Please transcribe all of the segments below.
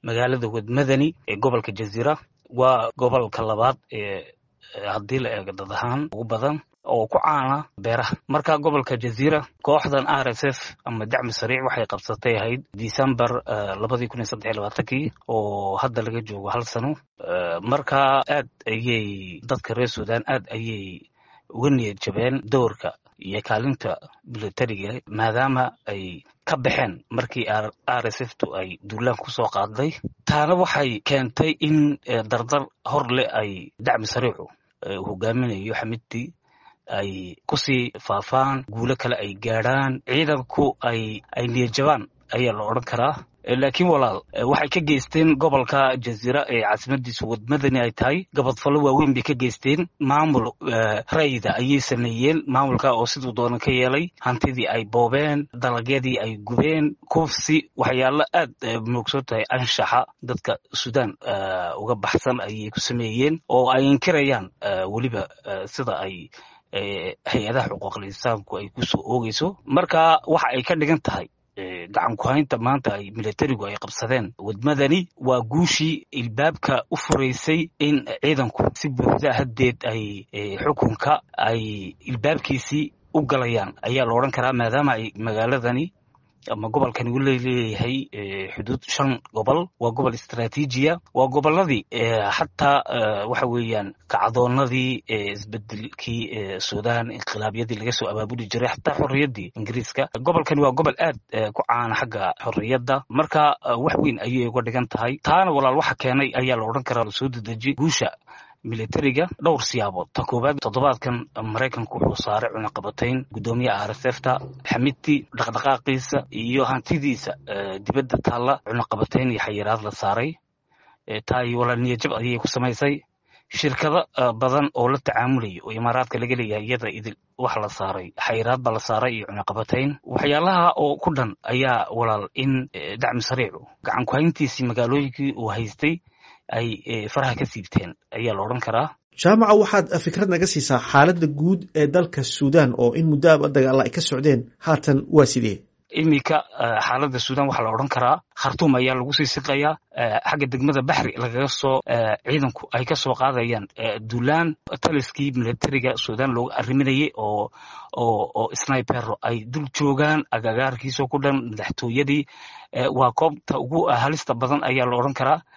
magaalada wadmadani ee gobolka jaziira waa gobolka labaad ee haddii la eego dad ahaan ugu badan oo ku caana beeraha marka gobolka jaziira kooxdan r s f ama dacmi sariic waxay qabsatay ahayd december labadii kun iyo saddex iyo labaatankii oo hadda laga joogo hal sano marka aad ayay dadka reer sudan aad ayay uga niyad jabeen doorka iyo kaalinta militariga maadaama ay ka baxeen markii r s f tu ay duulaan kusoo qaaday taana waxay keentay in dardar hor leh ay dacmi sariicu hogaaminayo xamidtii ay kusii faafaan guulo kale ay gaadhaan ciidanku ay ay niyadjabaan ayaa la odhan karaa laakiin walaal waxay ka geysteen gobolka jaziira ee caasimadiisu wadmadani ay tahay gabadfallo waaweyn bay ka geysteen maamul rayda ayay sameeyeen maamulka oo siduu doonan ka yeelay hantidii ay boobeen dalagyadii ay gubeen kufsi waxyaalo aad moogsan tahay anshaxa dadka sudan uga baxsan ayay ku sameeyeen oo ay inkirayaan weliba sida ay hay-adaha xuquuqul insaanku ay kusoo oogeyso marka waxa ay ka dhigan tahay gacan ku-haynta maanta ay militarigu ay qabsadeen wadmadani waa guushii ilbaabka u furaysay in ciidanku si buuxda haddeed ay xukunka ay ilbaabkiisii u galayaan ayaa la odhan karaa maadaama ay magaaladani ama gobolkani u leeyahay xuduud shan gobol waa gobol istraatiijiya waa goboladii xataa waxa weeyaan kacdoonadii isbedelkii sudan inqilaabyadii laga soo abaabuli jiray xataa xorriyaddii ingiriiska gobolkani waa gobol aad ku caana xagga xorriyadda marka wax weyn ayay uga dhigan tahay taana walaal waxa keenay ayaa la odhan karaa lasoo dedeji guusha militariga dhowr siyaabood ta koowaad toddobaadkan maraykanku wuxuu saaray cunaqabatayn guddoomiyaha r s f ta xamidtii dhaqdhaqaaqiisa iyo hantidiisa dibadda taalla cunaqabatayn iyo xayiraad la saaray taa iyo walaal niyajab ayay ku samaysay shirkado badan oo la tacaamulaya oo imaaraadka laga leeyahay iyada idil wax la saaray xayiraad baa la saaray iyo cunaqabatayn waxyaalaha oo ku dhan ayaa walaal in dacmi sariicu gacan ku-hayntiisii magaalooyinkii uu haystay ay faraha ka siibteen ayaa la odhan karaa jaamaca waxaad fikrad naga siisaa xaaladda guud ee dalka suudan oo in muddoaba dagaalla ay ka socdeen haatan waa sidee iminka xaaladda suudan waxaa la odhan karaa khartuum ayaa lagu sii siqayaa xagga degmada baxri lagaga soo ciidanku ay ka soo qaadayaan duulaan taliskii militariga suudan looga arriminayay oo oo oo snipero ay dul joogaan agagaarkiisoo ku dhan madaxtooyadii waa koobta ugu halista badan ayaa la odhan karaa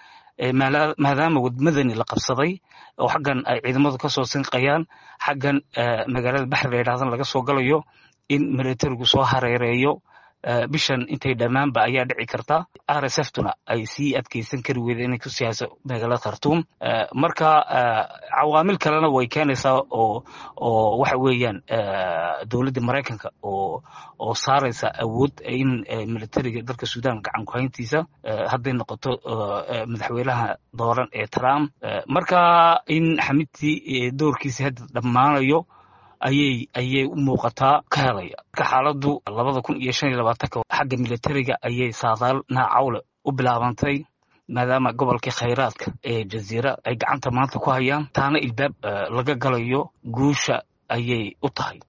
maadaama wadmadani la qabsaday oo xaggan ay ciidamadu ka soo sinqayaan xaggan magaalada baxri la yidhahdan laga soo galayo in militarigu soo hareereeyo bishan intay dhammaanba ayaa dhici karta r s f tuna ay sii adkeysan kari weyda inay ku siyaaso magaalada khartuum marka cawaamil kalena way keenaysaa oo oo waxa weeyaan dowladda maraykanka oo oo saaraysa awood in militariga dalka sudan gacan ku-hayntiisa hadday noqoto madaxweynaha dooran ee trump marka in xamidtii doorkiisa hadda dhammaanayo ayay ayay u muuqataa ka helaya marka xaaladdu labada kun iyo shan iyo labaatanka xagga militariga ayay saadaal naacawle u bilaabantay maadaama gobolkii khayraadka ee jaziira ay gacanta maanta ku hayaan taana ilbaab laga galayo guusha ayay u tahay